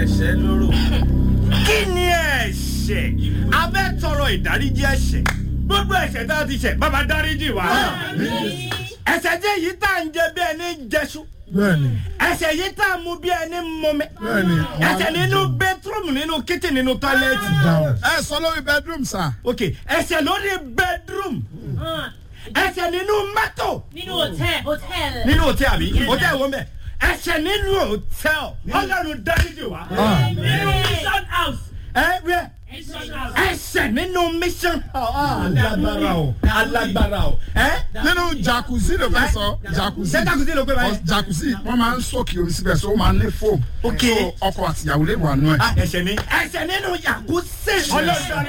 ẹ̀ṣẹ̀ lóró. kí ni ẹ̀ṣẹ̀ abẹ́ tọrọ ìdáríjì ẹ̀ṣẹ̀ gbogbo ẹ̀ṣẹ̀ tá a ti ṣẹ̀ bàbá dáríjì wá ẹ̀ṣẹ̀ jẹ́ yìí tá à ń jẹ bí ẹni jẹṣu bẹ́ẹ̀ni ẹ̀ṣẹ̀ yìí tá a mú bí ẹni mọmi bẹ́ẹ̀ni. ẹ̀ṣẹ̀ nínú bẹtúrọ̀mù nínú kíchìn nínú tọ́lẹ́ẹ̀tì dáhùn. ẹ sọ lórí bedroom sir. ok ẹ̀ṣẹ̀ lórí bẹdúrọ̀mù ẹ̀ṣẹ̀ nínú mọ́tò nínú hòtẹ́ẹ̀lì hòtẹ́ẹ̀lì. nínú hòtẹ́ẹ̀lì àbí hòtẹ́ẹ̀lì wo mẹ́ ẹ̀ṣẹ̀ nínú hòtẹ́ẹ̀lì ọlọ́run dáríjì wá nínú mission house. ẹ bẹ́ẹ̀ mission house. ẹsẹ̀ nínú mission alágbára o alágbára o ẹ. nínú jacuzzi ló fẹ́ sọ jacuzzi. ṣé jacuzzi ló gbé báyìí. Ọ- jacuzzi wọ́n máa ń sókè omi síbẹ̀ so ó máa ń lé foam. Ok. so ọkọ àtìyàwó lè wà nù ẹ̀. Ah, ẹsẹ̀ ni ẹsẹ̀ nínú jacuzzi ọlọ́dún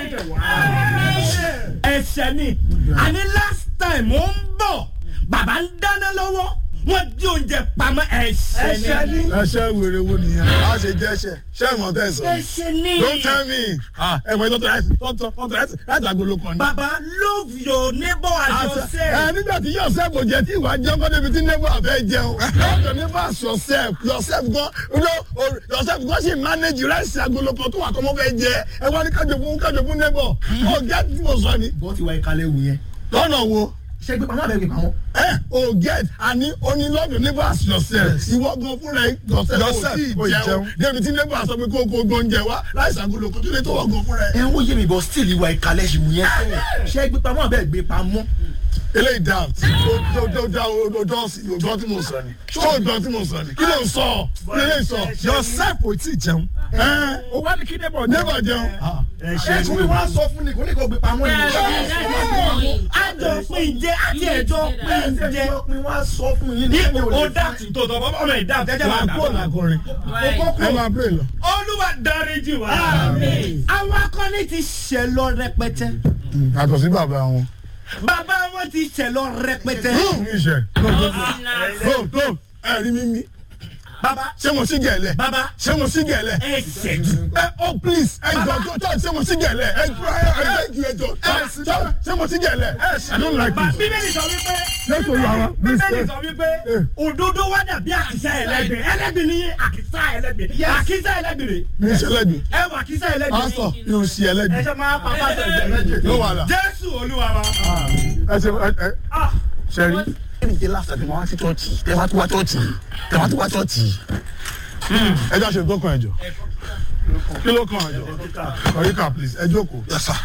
ẹsẹ̀ ni àní last time ó ń bọ̀ bàbá ń dáná lọ́wọ́ wọ́n di oúnjẹ pamọ́ ẹsẹ̀ ni. ẹṣẹ wèrè wo nìyẹn. a ṣe jẹ ẹṣẹ ṣé ìmọ̀ tẹ̀ sọ. ẹsẹ̀ ni. don't tell me. ẹ̀wọ̀n ìtọ́tọ̀ láti tọ́tọ̀ tọ́tọ̀ láti láti agolo kan ní. bàbá love your neighbor as yourself. ẹ nígbà tí yourself kò jẹ tí ìwà jẹun kọ́ débi tí neighbor àfẹ́ jẹun love your neighbor as yourself yourself gan no o- yourself gan ṣì manage rice agolo kan tó wà kọ́ mọ́ fẹ́ jẹ ẹ wá ní kájọ fún kájọ fún neighbor o get tí mo sọ ni. bó ti wá ìkàlẹ̀ wù yẹn. lọ́nà wo ṣé gbé pamọ́ àbẹ̀ gbé pamọ́. ẹ o get àní oní love your neighbor as yourself ìwọ gan fúnra ẹ yourself Yourself, kò o tí ì ì jẹun jẹun. débi tí neighbor sọ pé kó o kó o gbóúnjẹ wá rice agolo kan tó lè tó wọ gan fúnra ẹ. ẹ ń wòye mi bọ̀ still ìwà ìkàlẹ̀ ṣì wù yẹn. ṣé gbé pamọ́ àbẹ̀ gbé pamọ́. eléyìí dá o o dá o o dán sí o dán tí mo sọ ni ṣé o dán tí mo sọ ni kí ló ń sọ kí ló ń sọ. yourself kò tí ì jẹun. ẹ o wá ní kí neighbor neighbor jẹun. ẹ tún wá sọ fún ni kò ní kò gbé pamọ́ ni. àjọ pín jẹ àti ẹjọ pín jẹ. wá sọ fún yín ní o dá tó tọ́ ọmọ ìdá jẹjẹ máa kó dà. làkọrin ẹ máa bèrè lọ. olúwa dáríjì wá. àwọn akọni ti ṣẹ lọ rẹpẹtẹ. yàtọ̀ sí bàbá wọn. bàbá wọn ti ṣẹ lọ rẹpẹtẹ. iṣẹ́ go go ẹ rí mímí bàbá ṣé mo sí gẹ̀lẹ́ bàbá ṣé mo sí gẹ̀lẹ́. ẹ ṣẹjú. ẹ oh please ẹ jọ jọ jọ ṣé mo sí gẹ̀lẹ́ ẹ jọ ẹ ẹ jọ ẹ jọ jọ ṣé mo sí gẹ̀lẹ́ I don't like Ba- this. bíbélì sọ wípé Let's go, Yara. Please, bíbélì eh. sọ wípé òdodo wá dàbí àkísà ẹlẹ́gbẹ̀ ẹlẹ́gbẹ̀ ní àkísà ẹlẹ́gbẹ̀ àkísà ẹlẹ́gbẹ̀ rè mi ń ṣẹlẹ́gbẹ̀ ẹ wà àkísà ẹlẹ́gbẹ̀ pásítọ̀ yóò ṣe ẹlẹ́gbẹ̀ ẹ ṣe máa pa pásítọ̀ ẹlẹ́gbẹ̀ ló wà là. jésù olúwa wa. ẹ ṣe ẹ ẹ Ah, ṣe rí. ẹnì jẹ́ láti ṣàtìmọ́ wá sí chọ́ọ̀chì tẹ wá tó wá chọ́ọ̀chì tẹ wá tó wá chọ́ọ̀chì. ẹ jọ́ ṣe tó kàn ẹ jọ kí ló kàn ẹ jọ ọ̀ríkà please ẹ jókòó.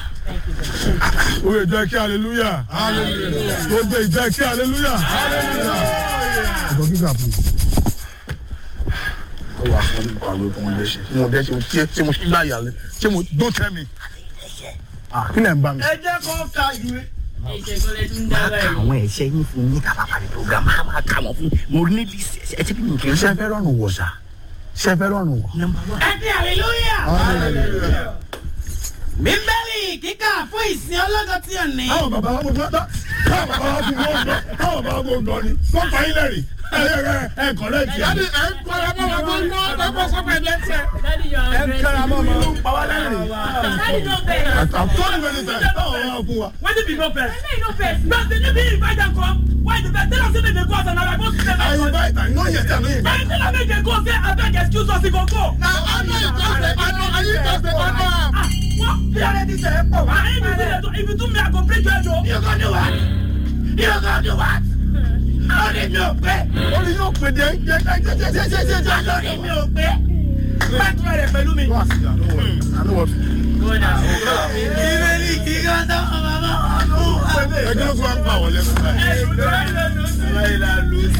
oye jẹ́ kí hallelujah gbogbo ìjẹ́ kí hallelujah ẹ̀jọ̀ kíkà please. ó wà fún ìpàwé fún ọdẹ ṣe mo dẹ ṣe ṣe ṣe mo ṣe gbá ìyàlẹ ṣe mo don't tell me. Ah, kí lẹ̀ ń bá mi. ẹ jẹ́ kó ka ìwé. ìṣègùn tún dá báyìí. àwọn ẹ̀ṣẹ̀ yín fún yín kábà parí program máa máa kà wọ́n fún mo ní bí ẹ ti bí mi kì í ṣe ṣe fẹ́ rọrùn wọ̀ ṣá ṣe fẹ́ rọrùn wọ̀. nọmba one. ẹ di hallelujah. bíbélì kíkà fún ìsìn ọlọ́dọ̀ tí ò ní. àwọn bàbá wa mo gbọ́ tán àwọn bàbá wa mo gbọ́ tán àwọn bàbá wa mo gbọ́ ni wọ́n fa ilẹ̀ rì ẹ ẹ ẹ kọ̀rẹ́ jì. ẹ ń kọ́ra mọ́ wa gbọ́ gbọ́ lọ́kọ́ sọ́kọ̀ ẹ̀ lẹ́sẹ̀. Daddy, you are very- kára mọ́ mọ́ ló ń pa wá lẹ́rìn. Daddy, no vex. àtọ́ni mẹ́rin tẹ̀ báwo wá fún wa. When did you go first? Daddy, no vex. But did you be invited come? Why the first? Tell us if they go outside now. I go to them. ayi báyìí tà ní oye tà ní ìgbà. Why tell us if they go say abeg excuse us he go go? na ọ̀nà ìtọ́sẹ̀ ọ̀nà ayé ìtọ́sẹ̀ ọ̀nà. Ah, what? bí ọ̀rẹ́ ti sẹ̀ ẹ́ pọ̀ wá. Ah, if you do that, if you do me, I go bring you head o. You gonna do what? You gonna do what? Lórí mi ò pé. orí yóò pè dé jẹ́ jẹ́ jẹ́ jẹ́ jẹ́ jẹ́ jẹ́. Lórí mi ò pé. Pàtó rẹ̀ pẹ̀lú mi. wá sí i àná wọ̀ àná wọ̀ fi. Bíbélì kíkà tó ọmọ ọmọ ọdún. ẹgbẹ́ ló tún wá ń pa wọlé fún ẹ. Hey, you do it.